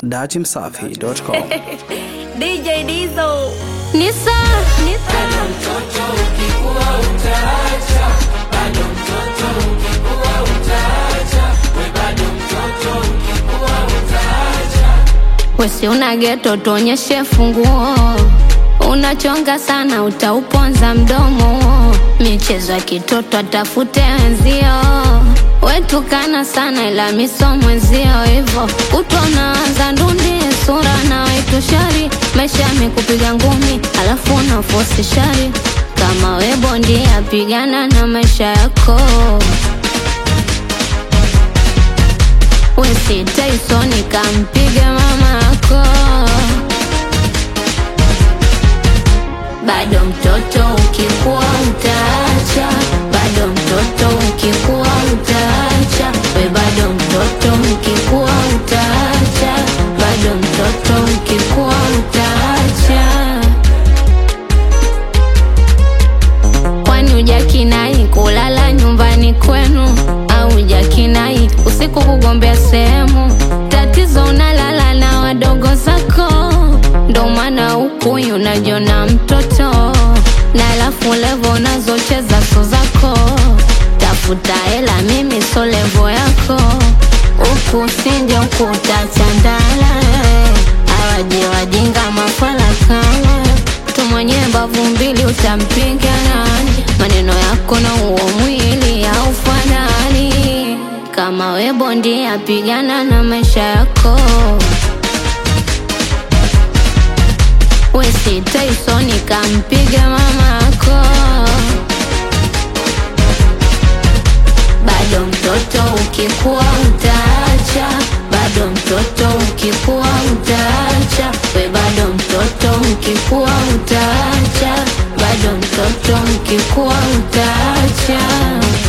Datimsafi.com. DJ Dizo. Nisa, Nisa. Wesi una geto tuonyeshe funguo, unachonga sana utauponza mdomo, michezo ya kitoto atafute wenzio, wetukana sana ila misomo wenzio, hivo utonaanza ndundi sura na wetu shari, maisha yamekupiga ngumi alafu unafosi shari, kama we bondia pigana na maisha yako. Wesi Tyson kampiga mama yako, bado mtoto ukikuwa utaacha, bado mtoto ukikuwa utaacha, we bado mtoto ukikuwa utaacha, bado mtoto ukikuwa utaacha. Kwani ujakinai kulala nyumbani kwenu au ujakinai usiku kugombea sehemu? Tatizo unalala na wadogo zako, ndo maana huku unajiona mtoto, na alafu levo unazocheza so zako. Tafuta hela, mimi so levo yako, huku sinje huku utachandala. Awaje wajinga mafala kama tu mwenye mbavu mbili utampiga nani? Maneno yako na huo mwili haufanani. Kama we bondia, pigana na maisha yako. Wesi Tyson kampiga mama yako, bado mtoto ukikuwa utaacha, bado mtoto ukikuwa utaacha, we bado mtoto ukikuwa utaacha, bado mtoto ukikuwa utaacha.